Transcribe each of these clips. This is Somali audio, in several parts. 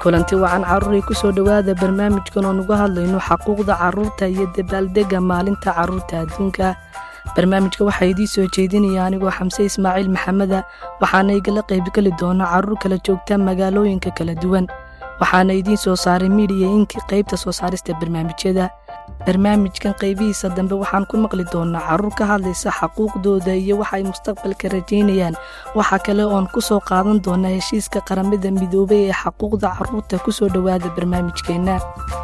kulanti wacan carruuray ku soo dhowaada barnaamijkan oo nuga hadlayno xaquuqda carruurta iyo dabaaldegga maalinta carruurta adduunka barnaamijka waxaa idiin soo jeedinaya anigoo xamse ismaaciil maxameda waxaana igala qaybgeli doona carruur kala joogta magaalooyinka kala duwan waxaana idiin soo saaray midiya inkii qaybta soo saarista barnaamijyada barnaamijkan qaybihiisa dambe waxaan ku maqli doonaa carruur ka hadlaysa xaquuqdooda iyo waxay mustaqbalka rajaynayaan waxaa kale oon ku soo qaadan doonaa heshiiska qaramada midoobay ee xaquuqda carruurta ku soo dhowaada barnaamijkeenna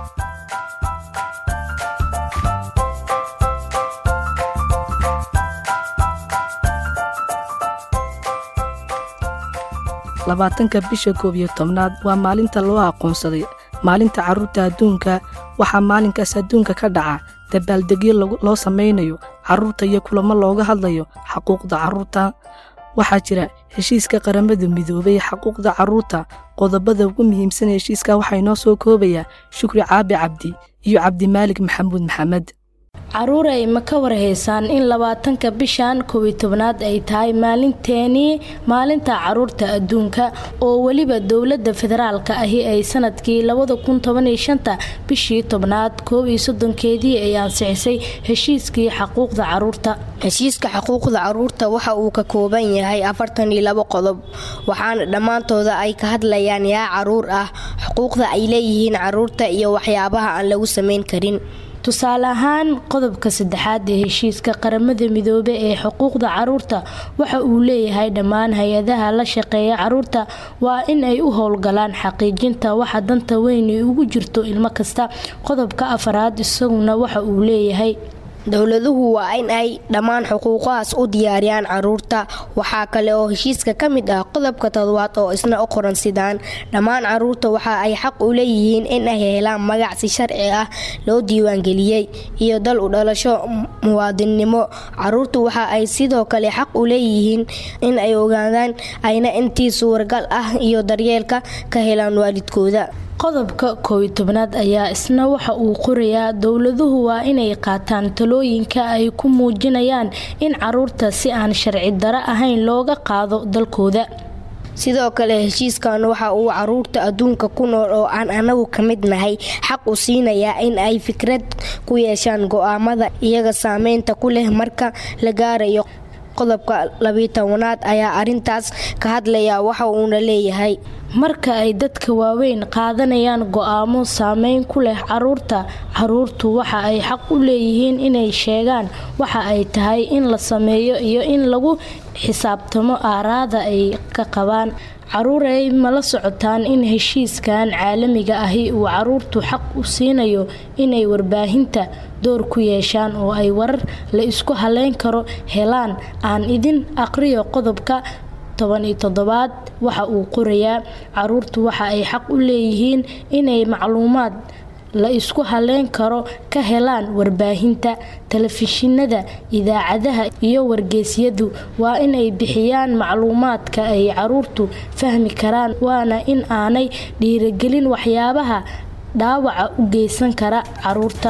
labaatanka bisha koob iyo tobnaad waa maalinta loo aqoonsaday maalinta carruurta adduunka waxaa maalinkaas adduunka ka dhaca dabaaldegyo loo samaynayo carruurta iyo kulamo looga hadlayo xaquuqda carruurta waxaa jira heshiiska qaramada midoobay xaquuqda carruurta qodobada ugu muhiimsan heshiiska waxaa inoo soo koobayaa shukri caabi cabdi iyo cabdimaalig maxamuud maxamed caruuray ma ka warhaysaan in labaatanka bishan koobiy tobnaad ay tahay maalinteenii maalinta caruurta adduunka oo weliba dowladda federaalka ahi ay sanadkii labada kun tobaniyo shanta bishii tobnaad koob iyo soddonkeedii ay ansixisay heshiiskii xaquuqda caruurta heshiiska xuquuqda caruurta waxa uu ka kooban yahay afartan iyo labo qodob waxaana dhammaantooda ay ka hadlayaan yaa caruur ah xuquuqda ay leeyihiin caruurta iyo waxyaabaha aan lagu samayn karin tusaale ahaan qodobka saddexaad ee heshiiska qaramada midoobe ee xuquuqda caruurta waxa uu leeyahay dhammaan hay-adaha la shaqeeya caruurta waa in ay u howlgalaan xaqiijinta waxa danta weyn ugu jirto ilmo kasta qodobka afaraad isaguna waxa uu leeyahay dowladuhu waa in ay dhammaan xuquuqahaas u diyaariyaan caruurta waxaa kale oo heshiiska ka mid ah qodobka todobaad oo isna u qoran sidaan dhammaan caruurta waxa ay xaq u leeyihiin in ay helaan magac si sharci ah loo diiwaangeliyey iyo dal u dhalasho muwaadinnimo caruurtu waxa ay sidoo kale xaq u leeyihiin in ay ogaadaan ayna intii suuragal ah iyo daryeelka ka helaan waalidkooda qodobka koobiy tobnaad ayaa isna waxa uu qorayaa dowladuhu waa inay qaataan talooyinka ay ku muujinayaan in caruurta si aan sharci daro ahayn looga qaado dalkooda sidoo kale heshiiskan waxa uu caruurta adduunka ku nool oo aan anagu ka mid nahay xaq u siinayaa in ay fikrad ku yeeshaan go'aamada iyaga saameynta ku leh marka la gaarayo qodobka labiyi tobanaad ayaa arintaas ka hadlaya waxa uuna leeyahay marka ay dadka waaweyn qaadanayaan go'aamo saameyn ku leh caruurta caruurtu waxa ay xaq u leeyihiin inay sheegaan waxa ay tahay in la sameeyo iyo in lagu xisaabtamo aaraada ay ka qabaan caruurey ma la socotaan in heshiiskan caalamiga ahi uu caruurtu xaq u siinayo inay warbaahinta door ku yeeshaan oo ay warar la isku haleyn karo helaan aan idin aqriyo qodobka toban iyo toddobaad waxa uu qorayaa caruurtu waxa ay xaq u leeyihiin inay macluumaad la isku haleyn karo ka helaan warbaahinta telefishinada idaacadaha iyo wargeysyadu waa inay bixiyaan macluumaadka ay caruurtu fahmi karaan waana in aanay dhiirigelin waxyaabaha dhaawaca u geysan kara caruurta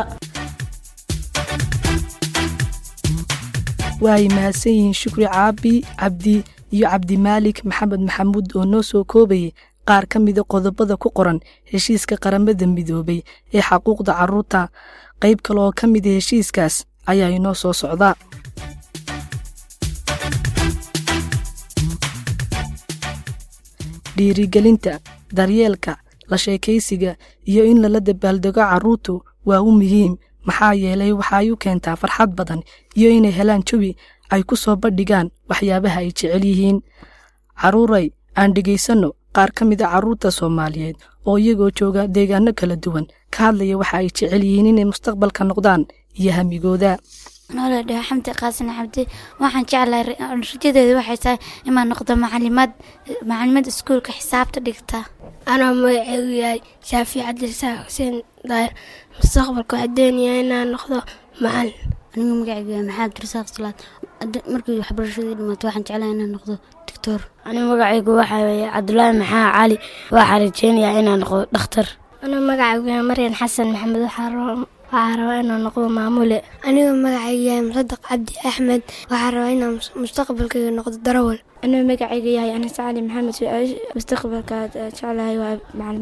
waay mahadsan yihiin shukri caabi cabdi iyo cabdimaalik maxamed maxamuud oo noo soo koobayay qaar ka mida qodobada ku qoran heshiiska qaramada midoobay ee xaquuqda carruurta qayb kale oo ka mida heshiiskaas ayaa inoo soo socda dhiirigelinta daryeelka la sheekaysiga iyo in lala dabaaldego carruurtu waa u muhiim maxaa yeelay waxaay u keentaa farxad badan iyo inay helaan jawi ay ku soo bandhigaan waxyaabaha ay jecel yihiin carruuray aan dhegaysanno qaar ka mid a carruurta soomaaliyeed oo iyagoo jooga deegaano kala duwan ka hadlaya waxa ay jecel yihiin inay mustaqbalka noqdaan iyo hamigooda noole dhaho xamdi qaasin cabdi waxaan jeclahay rajadeeda waxay tahay inaan noqdo macalimad macalimad iskuulka xisaabta dhigta anaa magaceegu yahay shaafi cabdirasaaq xuseen daahir mustaqbalka waxaa doonayaa inaan noqdo macalin anigu magacaygu yahay maxamed abdirasaaq salaad markii waxbarashadii dhimaato waxaan jeclahay inaan noqdo doctor anigu magacaygu waxaa weeye cabdulaahi maxaa cali waxaa rajeynayaa inaan noqdo dhakhtar anigu magacaygu yahay maryan xasan maxamed waxaa rabaa inaan noqdo maamule anigu magacaygu yahay musadaq cabdi axmed waxaa rabaa inaan mustaqbalkayga noqdo darawal anigu magacayga yahay anas cali maxamed mustaqbalka jeclahay waa maclimad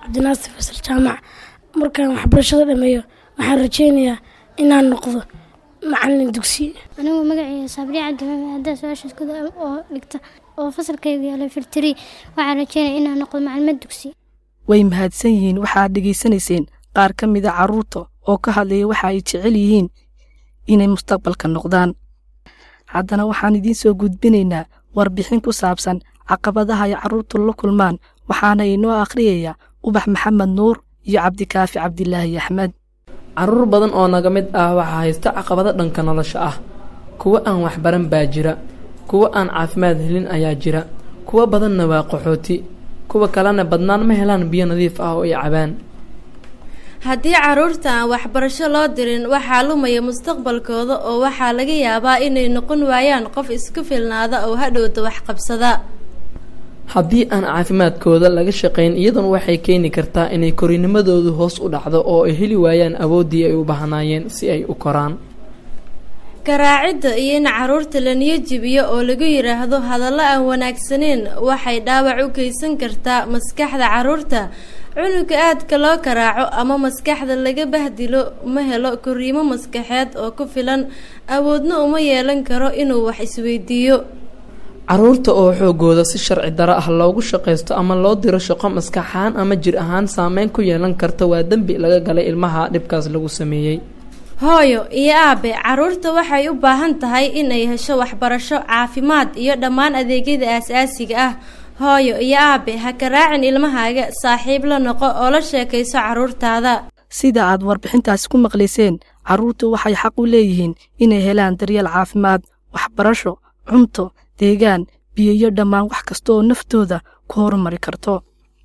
cabdinaasir fasal jaamac markaan waxbarashada dhameeyo waxaan rajeynayaa inaan noqdo macalin dugsi anigu magacayga saabri cabdi maxamed haddaa su-aasha iskuda oo dhigta oo fasalkaygu yaala firtiri waxaan rajeynaya inaan noqdo macalimad dugsi way mahadsan yihiin waxaad dhegaysanayseen qaar ka mida carruurta oo ka hadlaya waxa ay jecel yihiin inay mustaqbalka noqdaan haddana waxaan idiin soo gudbinaynaa warbixin ku saabsan caqabadaha ay carruurtu la kulmaan waxaana inoo akhriyaya ubax maxamed nuur iyo cabdikaafi cabdilaahi axmed carruur badan oo naga mid ah waxaa haysta caqabado dhanka nolosha ah kuwo aan waxbaran baa jira kuwo aan caafimaad helin ayaa jira kuwo badanna waa qaxooti kuwa kalena badnaan ma helaan biyo nadiif ah oo ay cabaan haddii carruurta aan waxbarasho loo dirin waxaa lumaya mustaqbalkooda oo waxaa laga yaabaa inay noqon waayaan qof isku filnaada oo hadhowda waxqabsada haddii aan caafimaadkooda laga shaqayn iyaduna waxay keeni kartaa inay korinimadoodu hoos u dhacdo oo ay heli waayaan awooddii ay u baahnaayeen si ay u koraan garaacidda iyo in carruurta la niyo jibiyo oo lagu yidhaahdo hadallo aan wanaagsaneyn waxay dhaawac u geysan kartaa maskaxda carruurta cunuga aadka loo karaaco ama maskaxda laga bahdilo ma helo koriimo maskaxeed oo ku filan awoodna uma yeelan karo inuu wax isweydiiyo carruurta oo xoogooda si sharci daro ah loogu shaqaysto ama loo diro shaqo maskax ahaan ama jir ahaan saameyn ku yeelan karta waa dembi laga galay ilmaha dhibkaas lagu sameeyey hooyo iyo aabe carruurta waxay u baahan tahay inay hesho waxbarasho caafimaad iyo dhammaan adeegyada aasaasiga ah hooyo iyo aabe ha karaacin ilmahaaga saaxiib la noqo oo la sheekayso carruurtaada sida aad warbixintaasi ku maqlayseen carruurtu waxay xaq u leeyihiin inay helaan daryeel caafimaad waxbarasho cunto deegaan biyo iyo dhammaan wax kasta oo naftooda ku horumari karto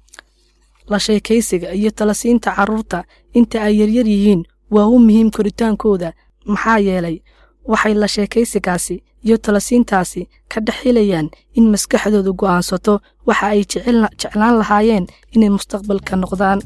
la sheekaysiga iyo talasiinta carruurta inta ay yaryar yihiin waa u muhiim koritaankooda maxaa yeelay waxay la sheekaysigaasi iyo talasiintaasi ka dhex helayaan in maskaxdoodu go'aansato waxa ay jeclaan lahaayeen inay mustaqbalka noqdaan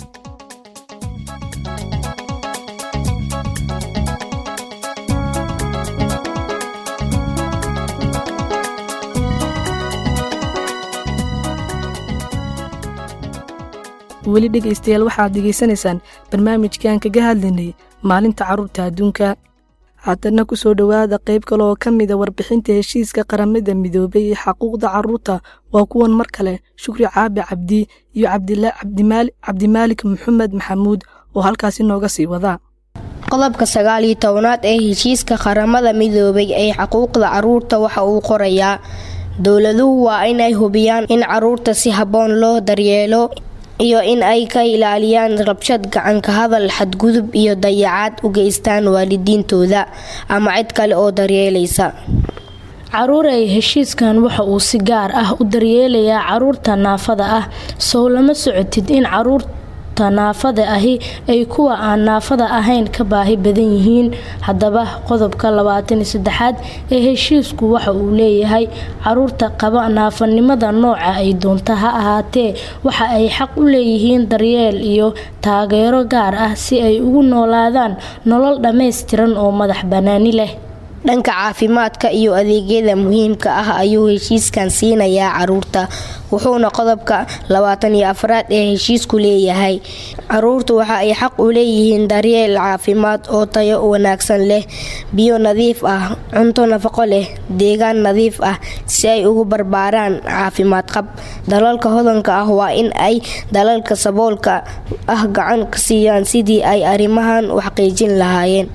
weli dhegaystayaal waxaad degaysanaysaan barnaamijkan kaga hadlaynay maalinta carruurta adduunka haddana ku soo dhowaada qayb kale oo ka mida warbixinta heshiiska qaramada midoobay ee xaquuqda carruurta waa kuwan mar kale shukri caabi cabdi iyo cabdimaalik maxamed maxamuud oo halkaasi nooga sii wadaa qodobka sagaal iyo tobanaad ee heshiiska qaramada midoobay ee xuquuqda carruurta waxa uu qorayaa dowladuhu waa inay hubiyaan in carruurta si habboon loo daryeelo iyo in ay ka ilaaliyaan rabshad gacanka hadal xadgudub iyo dayacaad u geystaan waalidiintooda ama cid kale oo daryeelaysa caruurey heshiiskan waxa uu si gaar ah u daryeelayaa caruurta naafada ah sow lama socotid in caruurta naafada ahi ay kuwa aan naafada ahayn ka baahi badan yihiin haddaba qodobka labaatan iyo saddexaad ee heshiisku waxa uu leeyahay caruurta qaba naafanimada nooca ay doonta ha ahaatee waxa ay xaq u leeyihiin daryeel iyo taageero gaar ah si ay ugu noolaadaan nolol dhammaystiran oo madax bannaani leh dhanka caafimaadka iyo adeegyada muhiimka ah ayuu heshiiskan siinayaa caruurta wuxuuna qodobka labaatan iyo afraad ee heshiisku leeyahay caruurtu waxa ay xaq u leeyihiin daryeel caafimaad oo tayo wanaagsan leh biyo nadiif ah cunto nafaqo leh deegaan nadiif ah si ay ugu barbaaraan caafimaad qab dalalka hodanka ah waa in ay dalalka saboolka ah gacan ka siiyaan sidii ay arrimahan u xaqiijin lahaayeen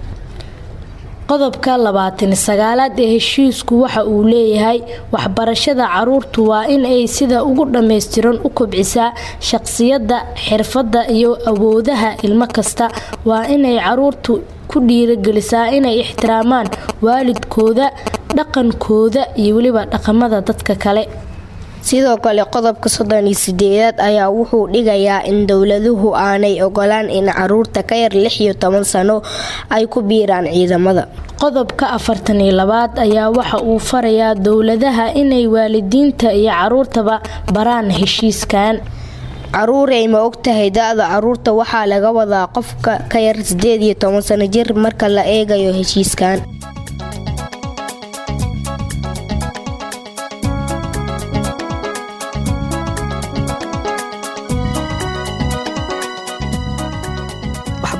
qodobka labaatan sagaalaad ee heshiisku waxa uu leeyahay waxbarashada caruurtu waa in ay sida ugu dhammaystiran u kobcisaa shaqsiyadda xirfadda iyo awoodaha ilmo kasta waa inay caruurtu ku dhiiragelisaa inay ixtiraamaan waalidkooda dhaqankooda iyo weliba dhaqamada dadka kale sidoo kale qodobka soddon iyo sideedaad ayaa wuxuu dhigayaa in dowladuhu aanay ogolaan in caruurta ka yar lix iyo toban sano ay ku biiraan ciidamada qodobka afartan iyo labaad ayaa waxa uu farayaa dowladaha inay waalidiinta iyo caruurtaba baraan heshiiskan caruurey ma ogtahay da-da caruurta waxaa laga wadaa qofka ka yar sideed iyo toban sano jir marka la eegayo heshiiskan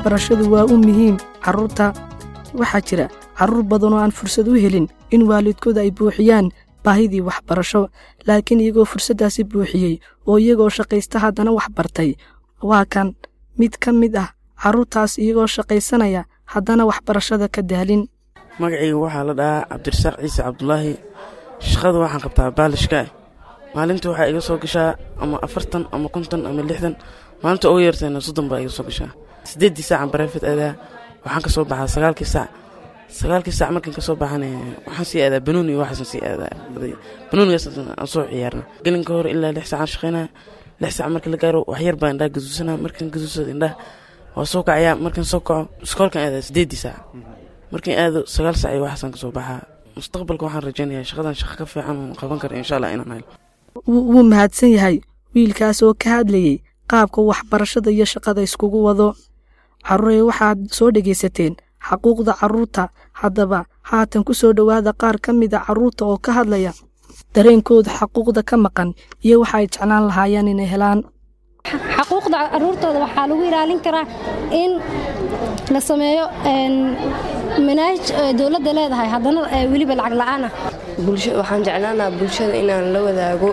waxbarashadu waa u muhiim carruurta waxaa jira carruur badan oo aan fursad u helin in waalidkooda ay buuxiyaan baahidii waxbarasho laakiin iyagoo fursaddaasi buuxiyey oo iyagoo shaqaysta haddana wax bartay waa kan mid ka mid ah carruurtaas iyagoo shaqaysanaya haddana waxbarashada ka daalin magacayga waxaa la dhahaa cabdirasaaq ciise cabdulaahi shaqada waxaan qabtaa baalishka maalinta waxaa iga soo gashaa ama afartan ama konton ama lixdan maalinta ugu yartayna soddon baa iga soo gashaa siddeeddii saacan bareefid aadaa waxaan ka soo baxaa sagaalkii saac sagaalkii saac markaan ka soo baxana waxaan sii aadaa banuun iyo waxaasan sii aadaa banuunigaas aan soo ciyaarna gelinka hore ilaa lix saacaan shaqaynaa lix saac marka la gaaro waxyar baa indhaha gaduusanaa markaan gaduusada indhaha waa soo kacayaa markaan soo kaco iskoolkaan aadaa siddeeddii saac markaan aado sagaal saac iyo waxaasaan ka soo baxaa mustaqbalka waxaan rajaynayaa shaqadan shaqa ka fiican oon qaban kara insha allah inaan helo wuu mahadsan yahay wiilkaas oo ka hadlayey qaabka waxbarashada iyo shaqada iskugu wado carruurey waxaad soo dhegaysateen xaquuqda carruurta haddaba haatan ku soo dhowaada qaar ka mida carruurta oo ka hadlaya dareenkooda xaquuqda ka maqan iyo waxa ay jeclaan lahaayeen inay helaan xaquuqda caruurtooda waxaa lagu ilaalin karaa in la sameeyo manaahij dowladda leedahay haddana weliba lacag la'aan ah waxaan jeclaanaa bulshada inaan la wadaago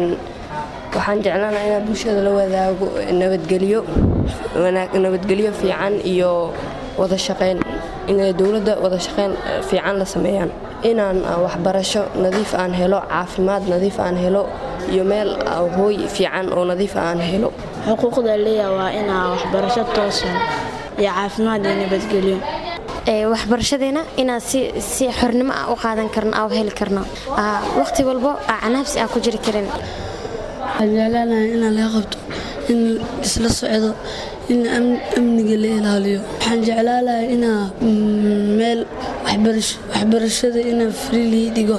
waxaan jeclaanaa inaan bulshada la wadaago nabadgelyo nabadgelyo fiican iyo wada shaqayn inay dowladda wada shaqayn fiican la sameeyaan inaan waxbarasho nadiif aan helo caafimaad nadiif aan helo iyo meel hooy fiican oo nadiif aan helo xuquuqda leeya waa inaa waxbarasho toosan iyo caafimaad iyo nabadgelyo waxbarashadeena inaan si xornimo ah u qaadan karno aa heli karno waqti walbo aa canaabsi aa ku jiri karin waxaan jeclaanahay inaan laga qabto in isla socdo in amniga la ilaaliyo waxaan jeclaalahay inaa meel waxbarashada inaa fri lii dhigo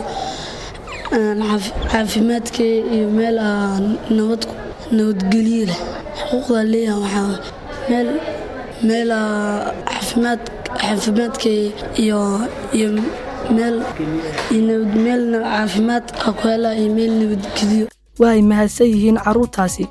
caafimaadka iyo meel nabadgelyo leh xuquuqda leeyaha waxaa meel meel caafimaadka iyo iyo meel meel caafimaad ah ku helaa iyo meel nabadgelyo waa ay mahadsan yihiin carruurtaasi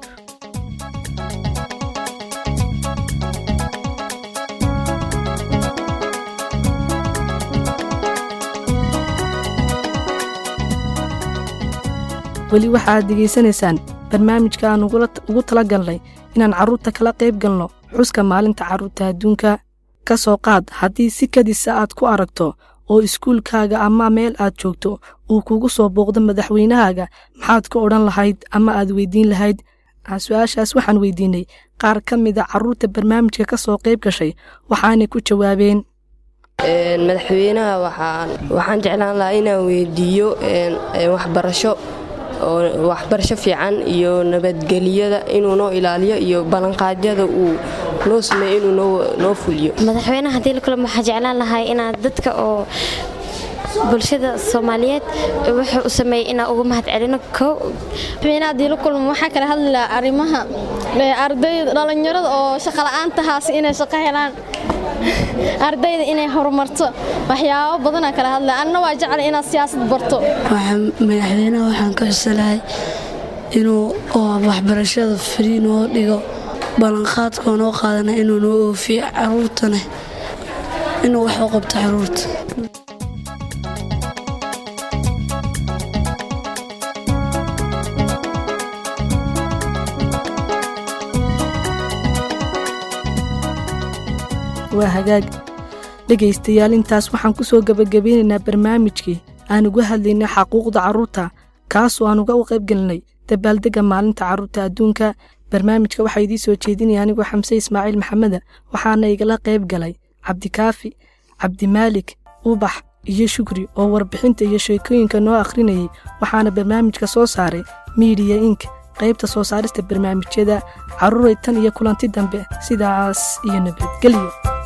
weli waxaad degaysanaysaan barnaamijka aan ugu tala galnay inaan carruurta kala qayb galno xuska maalinta carruurta adduunka ka soo qaad haddii si kadisa aad ku aragto oo iskuulkaaga ama meel aad joogto uu kugu soo booqdo madaxweynahaaga maxaad ka odhan lahayd ama aad weydiin lahayd su-aashaas waxaan weydiinay qaar ka mida carruurta barnaamijka ka soo qayb gashay waxaanay ku jawaabeen madaxweynaha waxaan jeclaan lahaa inaan weydiiyo waxbarasho waxbarasho fiican iyo nabadgelyada inuu noo ilaaliyo iyo ballanqaadyada uu noo sameeyo inuu noo fuliyo madaxweynaha haddii la kulamo waxaa jeclaan lahay inaad dadka oo bulshada soomaaliyeed wuxuu u sameeyey inaan uga mahad celino kow madaxweynaha haddii la kulmo waxaa kala hadli lahaa arrimaha ardayda dhallinyarada oo shaqa la'aantahaas inay shaqo helaan ardayda inay horumarto waxyaabo badanaa kala hadla anna waa jecla inaad siyaasad barto madaxweynaha waxaan ka xusalahay inuu waxbarashada frii noo dhigo ballanqaadkoo noo qaadana inuu noo oofiyo caruurtana inuu wax u qabto caruurta waa hagaag dhegaystayaal intaas waxaan ku soo gebagabeynaynaa barnaamijkii aan uga hadlaynay xaquuqda carruurta kaasoo aan uga u qaybgelinay dabaaldegga maalinta carruurta adduunka barnaamijka waxaa idiin soo jeedinaya anigoo xamse ismaaciil maxameda waxaana igala qayb galay cabdikaafi cabdimaalik ubax iyo shukri oo warbixinta iyo sheekooyinka noo akhrinayay waxaana barnaamijka soo saaray miidiya ink qaybta soo saarista barnaamijyada carruuray tan iyo kulanti dambe sidaas iyo nabadgelyo